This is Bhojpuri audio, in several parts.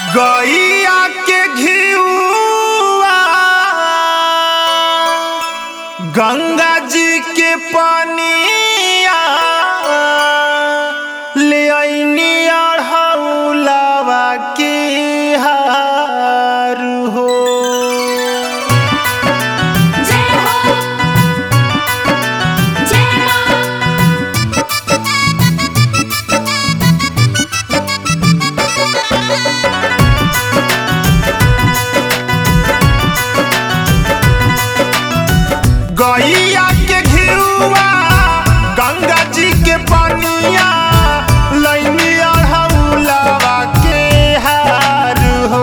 गैया के घिउआ गंगा जी के पनिया ले अइनी अढ़ौलावा के हार हो जय हो जय मां गैया के घिउआ गंगा जी के पनिया लैनी अढ़ौलावा के हार हो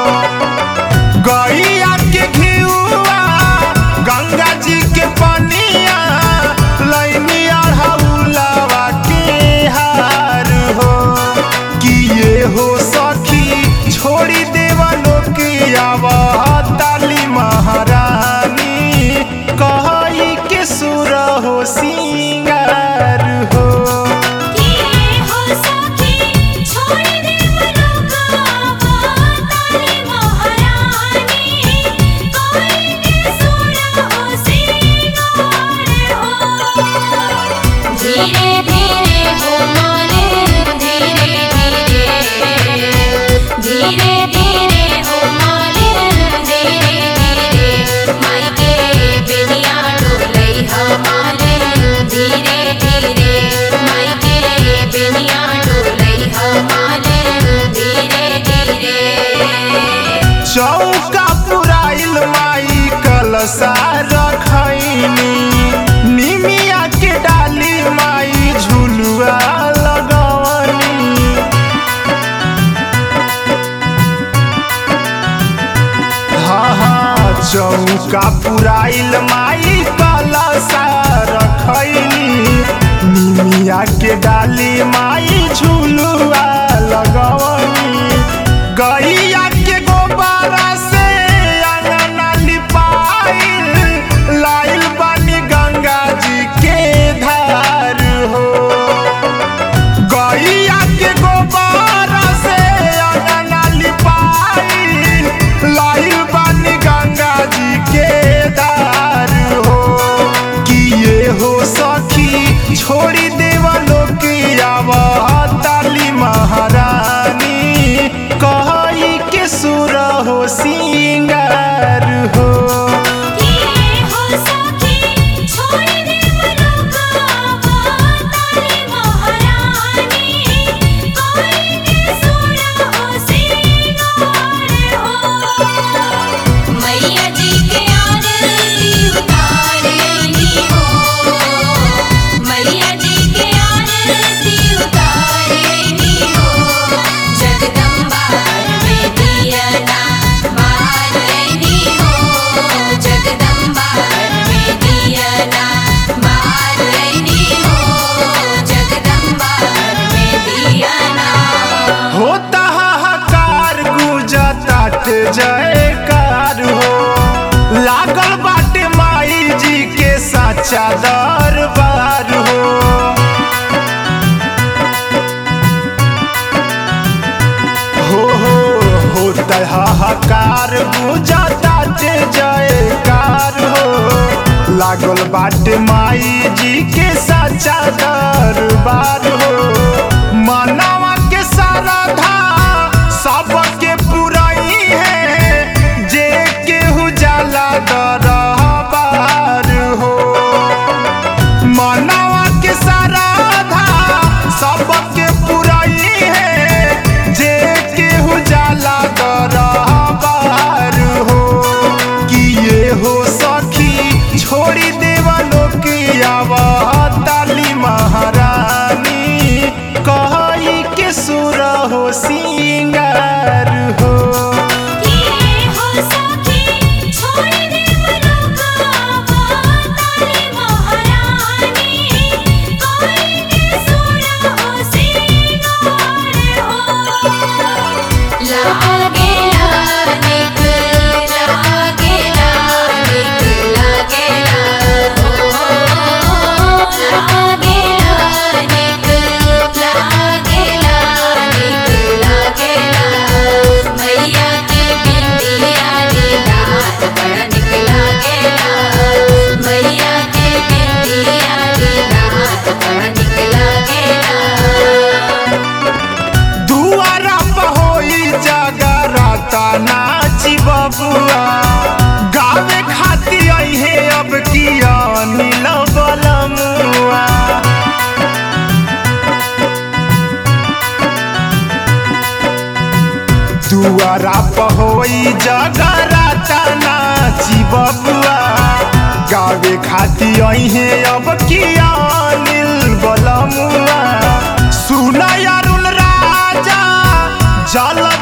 गैया के घिउआ गंगा जी के पनिया लैनी अढ़ौलावा के हार हो किए हो सखी छोड़ी देवा लोकिया ताली महारानी कहई के सुर हो सिंगार हो किए हो सखी छोड़ दे मनोकामना ताली महारानी कोई के सुना हो सिंगार हो धीरे धीरे हो माने धीरे धीरे धीरे धीरे हो माने धीरे धीरे माई के बेनिया डोलई हमारे धीरे धीरे माई के बेनिया डोलई हमारे धीरे धीरे चौका पुराइल माई कलसा रखैनी निमिया के डाली माई झुलुआ लगवनी हाँ हाँ चौका पुराइल माई कलसा रखैनी निमिया के डाली माई झुलुआ लगवनी गैया के गोबारा से अंगना लिपाइल लाइल बानी गंगा जी के धार हो गैया के गोबारा से अंगना लिपाइल लाइल बानी गंगा जी के धार हो किए हो सखी छोड़ी देवा लोकिया ताली महारानी कहई के सुर हो सिंगार हो किए हो सखी छोड़ दे मनोकामना ताली महारानी कोई के सुना हो सिंगार हो मैया जी के आरती उतारेनी हो मैया जी के आरती उतारेनी हो जगदम्बा में दिया ना मारनी हो जगदम्बा में दिया ना मारनी हो जगदम्बा में दिया ना होता हाहाकार गुजतात जयकार हो लागल बाटे माई जी के साचा दरबार हो हो हो होता हाहाकार गुजतात जयकार हो लागल बाटे माई जी के साचा दरबार हो मनवा के साराधा सबके पुरई है जे केहू जाला दरबार हो मनवा के साराधा सबके पुरई है जे केहू जाला दरबार हो किए हो सखी छोड़ी देवा लोकिया ताली महारानी कहई के सुर हो सिंगार हो किए हो सखी छोड़ दे मनोकामना ताली महारानी कोई के सुना हो सिंगार हो लागे लानिक लागे लानिक लागे ला हो लागे लानिक लागे लानिक नाची बबुआ गावे खाती अहे अब किया नील बलमुआ दुआरा पहोई जगराता नाची बबुआ गावे खाती अहे अब किया नील बलमुआ सुना अरुण राजा जल